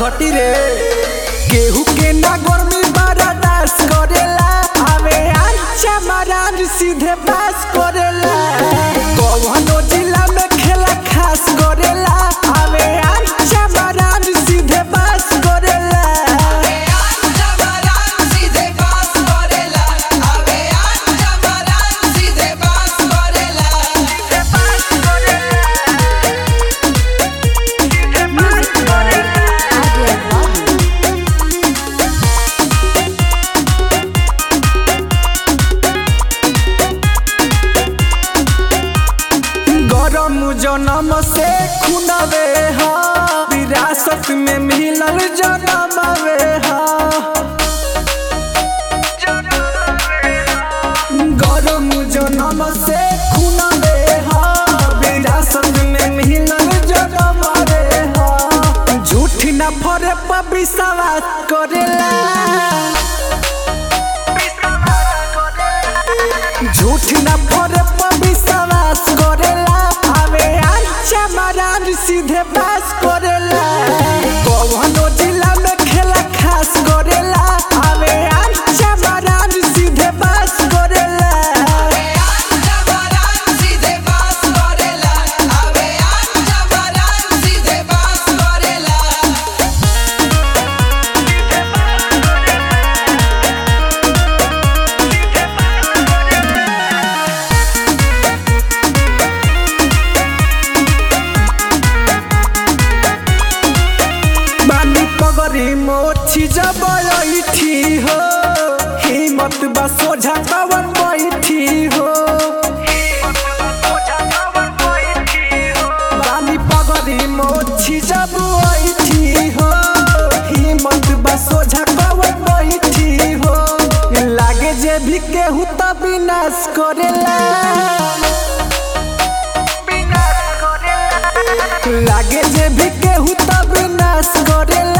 घटी रे केहू के ना गर्मी बर्दाश्त करेला आवे अच्छा महाराज सीधे पास करेला कौनो जिला में खेला खास करेला आवे अच्छा महाराज सीधे पास करेला गरम जनम से खुनवे हा विरासत में मिलल जनमवे हा गरम जनम से खुनवे हा विरासत में मिलल जनमवे हा झूठ न फरे पर विश्वास करेला झूठ न फरे पर विश्वास करेला आवे अच्छा महाराज सीधे पास करेला कौनो जिला में खेला खास करेला आवे अच्छा महाराज सीधे पास करेला बानी पगरी मोछी जब ऐठी हो हिम्मत बा सोझा कवन बैठी हो बानी पगरी मोछी जब ऐठी हो हिम्मत बा सोझा कवन बैठी हो लागे जे भी केहू त विनाश करेला लागे जे भी केहू त विनाश करेला